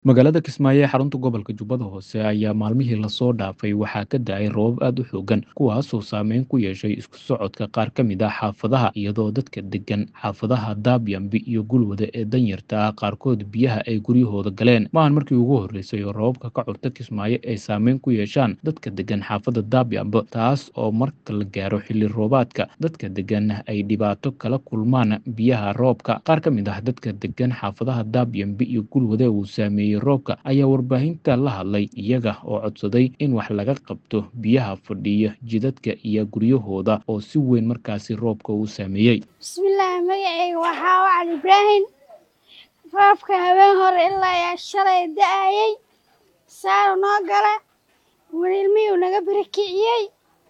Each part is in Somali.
Magaalada Kismaayo ee xarunta gobolka Jubbada Hoose ayaa maalmihii lasoo dhaafay waxaa ka da'ay roobab aad u xooggan kuwaasoo saameyn ku yeeshay isku socodka qaar ka mid ah xaafadaha iyadoo dadka degan xaafadaha Daabyambi iyo Gulwade ee danyarta ah qaarkood biyaha ay guryahooda galeen maahan markii ugu horreysay oo roobabka ka curta Kismaayo ay saameyn ku yeeshaan dadka degan xaafadda Daabyambe taas oo marka la gaaro xilli roobaadka dadka degan ay dhibaato kala kulmaan biyaha roobka qaar ka mid ah dadka degan xaafadaha Daabyambi iyo Gulwade uu saameeyey roobka ayaa warbaahinta la hadlay iyaga oo codsaday in wax laga qabto biyaha fadhiya jidadka iyo guryahooda oo si weyn markaasi roobka uu saameeyey bismillaahi magacayga waxaa wacan ibraahim roobka habeen hore ilaa yaa shalay da-ayay saaru noo gala wanilmiyuu naga barakiciyey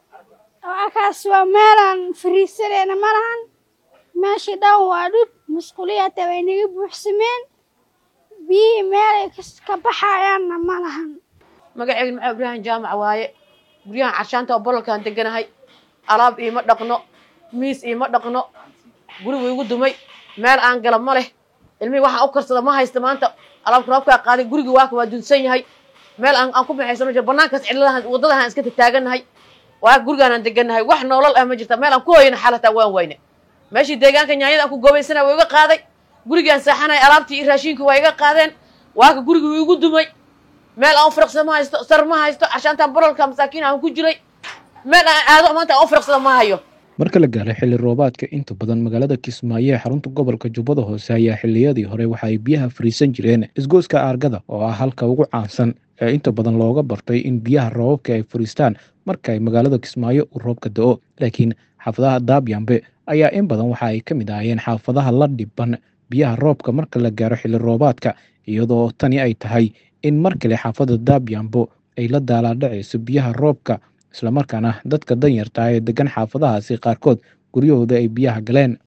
akaas waa meelaan fariisanayna ma lahan meeshii dhan waa dhub musquliya hataa way naga buuxsameen biyihii meelay ka baxayaanna ma lahan magaceyga maxaa ibraahim jaamac waaye guryahan carshaanta oo bololkaan deganahay alaab iima dhaqno miis iima dhaqno gurigu igu dumay meel aan gala ma leh ilmihii waxaan u karsada ma haysta maanta alaabka roobkaa qaaday gurigii waaka waa dunsan yahay meel aan ku baxaysano jir banaankaas cidladahan waddadahan iska taaganahay waa gurigaanaan deganahay wax noolal ah ma jirta meel aan ku hoyana xal hataa waan wayne meeshii deegaanka nyaanyada aan ku goobaysana waa iga qaaday gurigii aan seexanay alaabtii iyo raashinkii waa iga qaadeen waaka gurigii igu dumay meel aan u firaqsada ma haysto sar ma haysto cashaantaan bololka masaakiin aan ku jiray meel aan aado maanta aan u firaqsada ma hayo marka la gaaray xilli roobaadka inta badan magaalada Kismaayo ee xarunta gobolka Jubbada Hoose ayaa xilliyadii hore waxa ay biyaha fariisan jireen isgoyska aargada oo ah halka ugu caansan ee inta badan looga bartay in biyaha roobabka ay fariistaan marka ay magaalada Kismaayo uu roobka da'o laakiin xaafadaha Daabyambe ayaa in badan waxa ay ka mid ahaayeen xaafadaha la dhiban biyaha roobka marka la gaaro xilli roobaadka iyadoo tani ay tahay in mar kale xaafadda Daabyambo ay la daalaadhacayso biyaha roobka islamarkaana dadka danyarta ah ee degan xaafadahaasi qaarkood guryahooda ay biyaha galeen